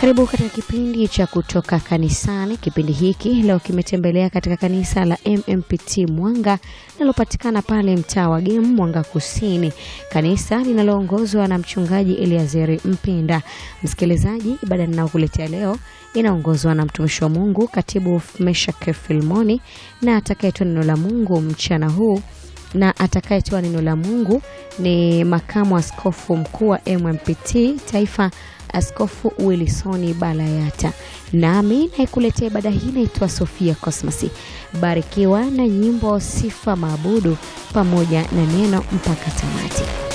Karibu katika kipindi cha kutoka kanisani. Kipindi hiki leo kimetembelea katika kanisa la MMPT Mwanga linalopatikana pale mtaa wa Gemu, Mwanga Kusini, kanisa linaloongozwa na mchungaji Eliazeri Mpinda. Msikilizaji, ibada ninayokuletea leo inaongozwa na mtumishi wa Mungu katibu Meshak Filmoni, na atakayetoa neno la Mungu mchana huu na atakayetoa neno la Mungu ni makamu askofu mkuu wa MMPT Taifa, Askofu Willisoni Balayata. Nami naikuletea ibada hii naitwa Sofia Cosmas. Barikiwa na nyimbo, sifa, maabudu pamoja na neno mpaka tamati.